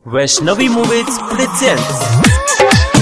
Vaishnavi movies presents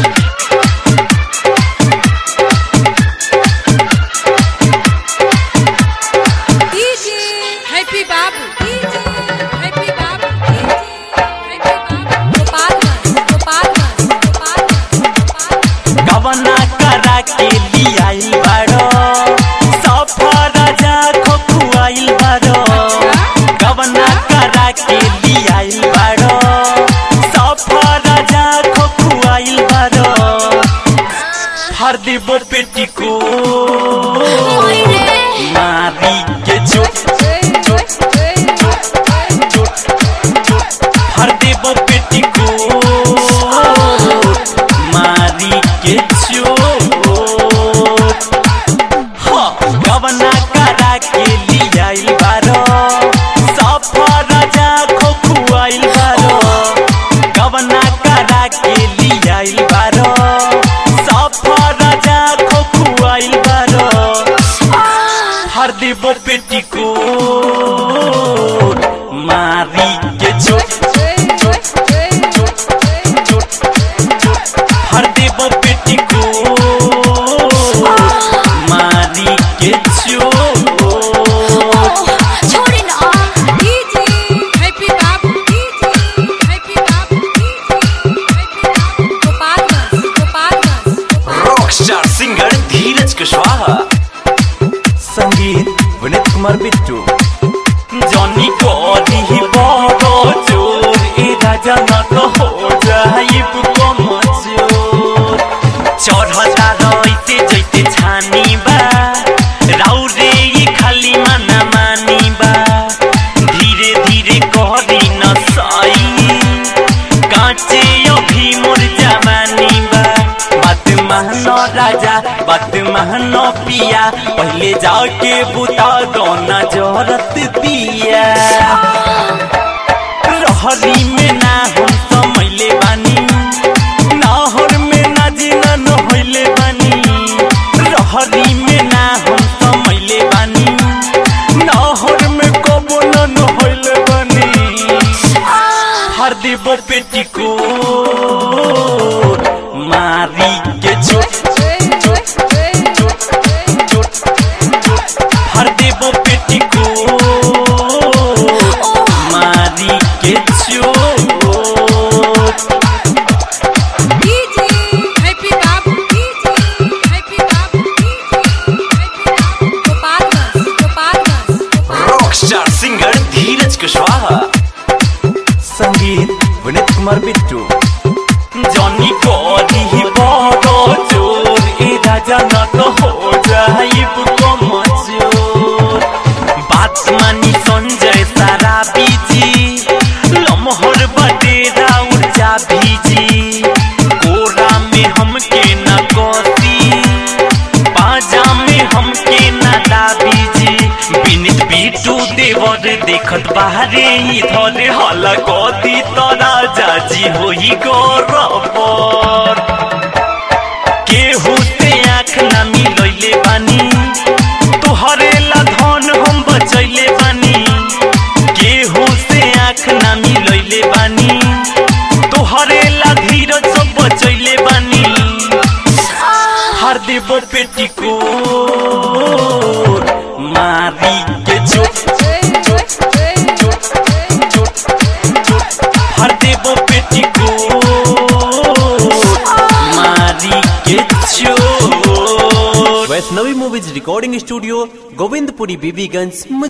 DJ Happy Babu. DJ Happy Babu. DJ Happy Babu. Gopalganj, Gopalganj, Gopalganj, Gopalganj. गवना करा के लियाइल बारो सफर जा खोखुआइल बारो गवना करा के लियाइल बारो सफर जा खोखुआइल बारो हर देबो पेटी को मारी के चोट चोट चोट चोट हर देबो पेटी को मारी के चोट हाँ, गवना करा के लियाइल बारो सफर जा खोखुआइल बारो गवना करा के लियाइल बारो सफर जा खोखुआइल बारो हर देबो पेटी को मारी के चोट चोट चोट चोट हर देबो पेटी को मारी के चोट DJ Happy Babu. DJ Happy Babu. DJ Happy Babu. Gopalganj, Gopalganj, Gopalganj. Rock star singer Dheeraj Kushwaha संगीत विनीत कुमार बिट्टू जॉनी को दी बड़ो जोर ए राजा न तो हो जाइब को मजोर चढ़ता रहिते जैते छानी बा राउरे ये खाली माना मानी बा धीरे धीरे करी न सई कांचे अभी मोर जवानी बा बात महनो राजा बात महनो पिया पहले जाके बुता दोना जरत दिया रहरी में ना हम समैले बानी नाहर में ना जिना नहैले बानी रहरी में ना हम समैले बानी नाहर में कबो न नहैले बानी हर देबो पेटी को मारी के चोट चोट चोट चोट चोट हर देबो पेटी को मारी के चोट DJ Happy Babu. DJ Happy Babu. DJ Happy Babu. Gopalganj, Gopalganj, Gopalganj. Rock star singer Dheeraj Kushwaha संगीत विनीत कुमार बिट्टू जॉनी को दी बड़ो जोर ए राजा न तो हो जाइब को मजोर बात मानी संजय सारा बीजी लमहर बटेरा ऊर्जा भीजी कोरा में हमके न कोसी बाजा में हमके न दाबीजी बिनित बीटू देवर देखत बाहरे इधर हल कदी तरा जाजी होई गौरवर केहू से आँख ना मिलैले बानी तोहरे ला धन हम बचैले बानी केहू से आँख ना मिलैले बानी तोहरे ला धीरज सब बचैले बानी हर देबो पेटी को मारी के चोट चोट चोट चोट चोट हर देबो पेटी को मारी के चोट Vaishnavi movies recording studio Govindpuri Bibiganj